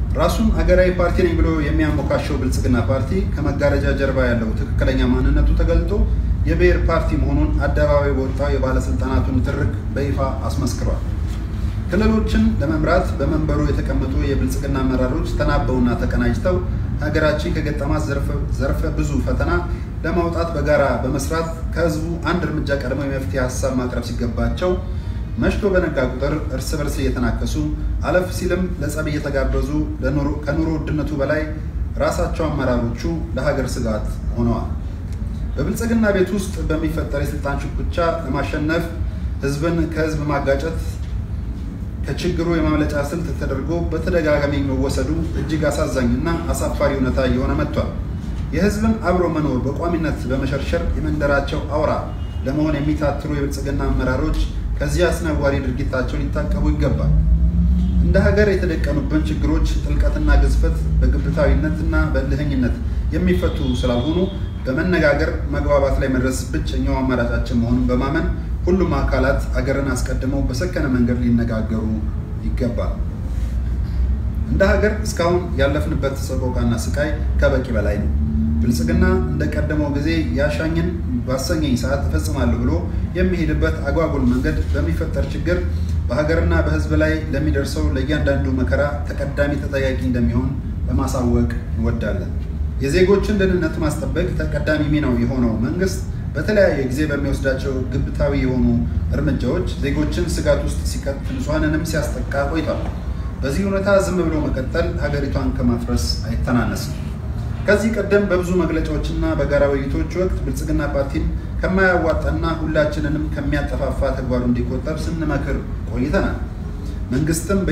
ራሱን ሀገራዊ ፓርቲ ነኝ ብሎ የሚያሞካሸው ብልጽግና ፓርቲ ከመጋረጃ ጀርባ ያለው ትክክለኛ ማንነቱ ተገልጦ የብሔር ፓርቲ መሆኑን አደባባይ በወጣው የባለስልጣናቱን ትርክ በይፋ አስመስክሯል። ክልሎችን ለመምራት በመንበሩ የተቀመጡ የብልጽግና አመራሮች ተናበውና ተቀናጅተው ሀገራችን ከገጠማት ዘርፈ ብዙ ፈተና ለማውጣት በጋራ በመስራት ከህዝቡ አንድ እርምጃ ቀድመው የመፍትሄ ሀሳብ ማቅረብ ሲገባቸው መሽቶ በነጋ ቁጥር እርስ በርስ እየተናከሱ አለፍ ሲልም ለጸብ እየተጋበዙ ከኑሮ ውድነቱ በላይ ራሳቸው አመራሮቹ ለሀገር ስጋት ሆነዋል። በብልጽግና ቤት ውስጥ በሚፈጠር የስልጣን ሽኩቻ ለማሸነፍ ህዝብን ከህዝብ ማጋጨት ከችግሩ የማምለጫ ስልት ተደርጎ በተደጋጋሚ መወሰዱ እጅግ አሳዛኝና አሳፋሪ እውነታ እየሆነ መጥቷል። የህዝብን አብሮ መኖር በቋሚነት በመሸርሸር የመንደራቸው አውራ ለመሆን የሚታትሩ የብልጽግና አመራሮች ከዚህ አስነዋሪ ድርጊታቸው ሊታቀቡ ይገባል። እንደ ሀገር የተደቀኑብን ችግሮች ጥልቀትና ግዝፈት በግብታዊነትና በእልህኝነት የሚፈቱ ስላልሆኑ በመነጋገር መግባባት ላይ መድረስ ብቸኛው አማራጫችን መሆኑን በማመን ሁሉም አካላት አገርን አስቀድመው በሰከነ መንገድ ሊነጋገሩ ይገባል። እንደ ሀገር እስካሁን ያለፍንበት ሰቆቃና ስቃይ ከበቂ በላይ ነው። ብልጽግና እንደቀደመው ጊዜ ያሻኝን ባሰኘኝ ሰዓት እፈጽማለሁ ብሎ የሚሄድበት አጓጉል መንገድ በሚፈጠር ችግር በሀገርና በሕዝብ ላይ ለሚደርሰው ለእያንዳንዱ መከራ ተቀዳሚ ተጠያቂ እንደሚሆን ለማሳወቅ እንወዳለን። የዜጎችን ደህንነት ማስጠበቅ ተቀዳሚ ሚናው የሆነው መንግስት በተለያየ ጊዜ በሚወስዳቸው ግብታዊ የሆኑ እርምጃዎች ዜጎችን ስጋት ውስጥ ሲከት ንጹሐንንም ሲያስጠቃ ቆይቷል። በዚህ ሁኔታ ዝም ብሎ መቀጠል ሀገሪቷን ከማፍረስ አይተናነስም። ከዚህ ቀደም በብዙ መግለጫዎችና በጋራ ውይይቶች ወቅት ብልጽግና ፓርቲን ከማያዋጣና ሁላችንንም ከሚያጠፋፋ ተግባሩ እንዲቆጠብ ስንመክር ቆይተናል። መንግስትም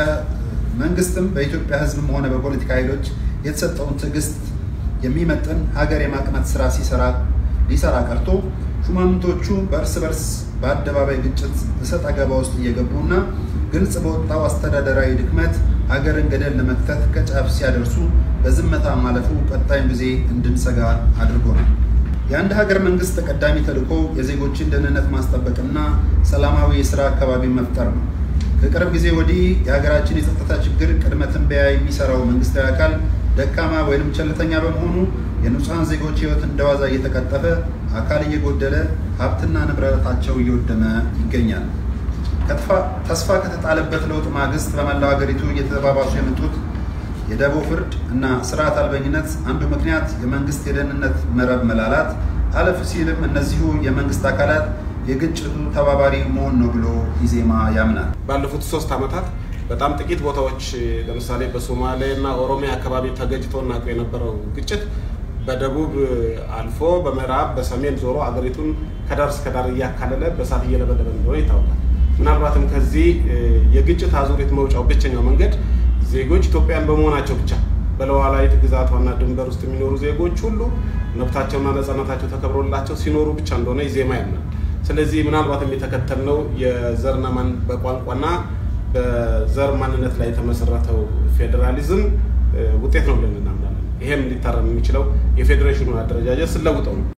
በኢትዮጵያ ሕዝብም ሆነ በፖለቲካ ኃይሎች የተሰጠውን ትዕግስት የሚመጥን ሀገር የማቅናት ስራ ሲሰራ ሊሰራ ቀርቶ ሹማምንቶቹ በእርስ በርስ በአደባባይ ግጭት እሰጥ አገባ ውስጥ እየገቡና ግልጽ በወጣው አስተዳደራዊ ድክመት ሀገርን ገደል ለመክተት ከጫፍ ሲያደርሱ በዝምታ ማለፉ ቀጣዩን ጊዜ እንድንሰጋ አድርጎናል። የአንድ ሀገር መንግስት ተቀዳሚ ተልዕኮ የዜጎችን ደህንነት ማስጠበቅና ሰላማዊ የስራ አካባቢ መፍጠር ነው። ከቅርብ ጊዜ ወዲህ የሀገራችን የጸጥታ ችግር ቅድመ ትንበያ የሚሰራው መንግስታዊ አካል ደካማ ወይም ቸልተኛ በመሆኑ የንጹሐን ዜጎች ህይወት እንደዋዛ እየተቀጠፈ አካል እየጎደለ ሀብትና ንብረታቸው እየወደመ ይገኛል። ተስፋ ከተጣለበት ለውጥ ማግስት በመላው ሀገሪቱ እየተባባሱ የመጡት የደቦ ፍርድ እና ስርዓት አልበኝነት አንዱ ምክንያት የመንግስት የደህንነት መረብ መላላት፣ አለፍ ሲልም እነዚሁ የመንግስት አካላት የግጭቱ ተባባሪ መሆን ነው ብሎ ኢዜማ ያምናል። ባለፉት ሶስት ዓመታት በጣም ጥቂት ቦታዎች ለምሳሌ በሶማሌ እና ኦሮሚያ አካባቢ ተገጭቶ እናውቀው የነበረው ግጭት በደቡብ አልፎ በምዕራብ በሰሜን ዞሮ አገሪቱን ከዳር እስከ ዳር እያካለለ በሳት እየለበለበ እንደሆነ ይታወቃል። ምናልባትም ከዚህ የግጭት አዙሪት መውጫው ብቸኛው መንገድ ዜጎች ኢትዮጵያን በመሆናቸው ብቻ በሉዓላዊት ግዛቷና ድንበር ውስጥ የሚኖሩ ዜጎች ሁሉ መብታቸውና ነፃነታቸው ተከብሮላቸው ሲኖሩ ብቻ እንደሆነ ኢዜማ ያምናል። ስለዚህ ምናልባትም የተከተልነው የዘርና በቋንቋና በዘር ማንነት ላይ የተመሰረተው ፌዴራሊዝም ውጤት ነው ብለን እናምናለን። ይሄም ሊታረም የሚችለው የፌዴሬሽኑን አደረጃጀት ስለውጠው ነው።